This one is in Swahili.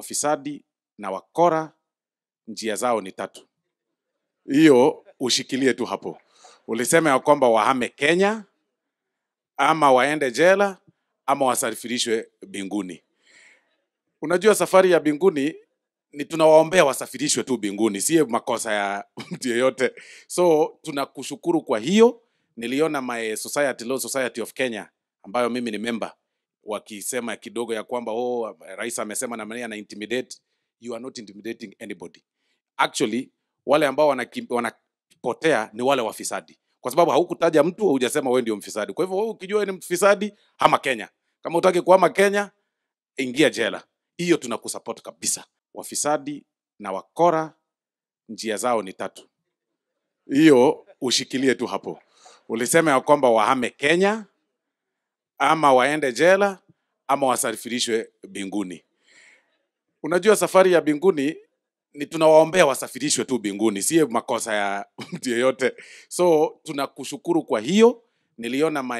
wafisadi na wakora njia zao ni tatu. Hiyo ushikilie tu hapo. Ulisema ya kwamba wahame Kenya ama waende jela ama wasafirishwe binguni. Unajua safari ya binguni ni tunawaombea wasafirishwe tu binguni, si makosa ya mtu yeyote. So tunakushukuru kwa hiyo. Niliona my society, Law Society of Kenya ambayo mimi ni member wakisema kidogo ya kwamba oh, rais amesema na mania na intimidate. You are not intimidating anybody. Actually wale ambao wanakim- wanapotea ni wale wafisadi, kwa sababu haukutaja mtu, hujasema wewe ndio mfisadi. Kwa hivyo wewe ukijua wewe ni mfisadi, hama Kenya. Kama utaki kuhama Kenya, ingia jela. Hiyo tunakusupport kabisa. Wafisadi na wakora njia zao ni tatu. Hiyo ushikilie tu hapo. Ulisema ya kwamba wahame Kenya ama waende jela ama wasafirishwe binguni. Unajua safari ya binguni ni tunawaombea wasafirishwe tu binguni, si makosa ya mtu yeyote. So tunakushukuru kwa hiyo. Niliona my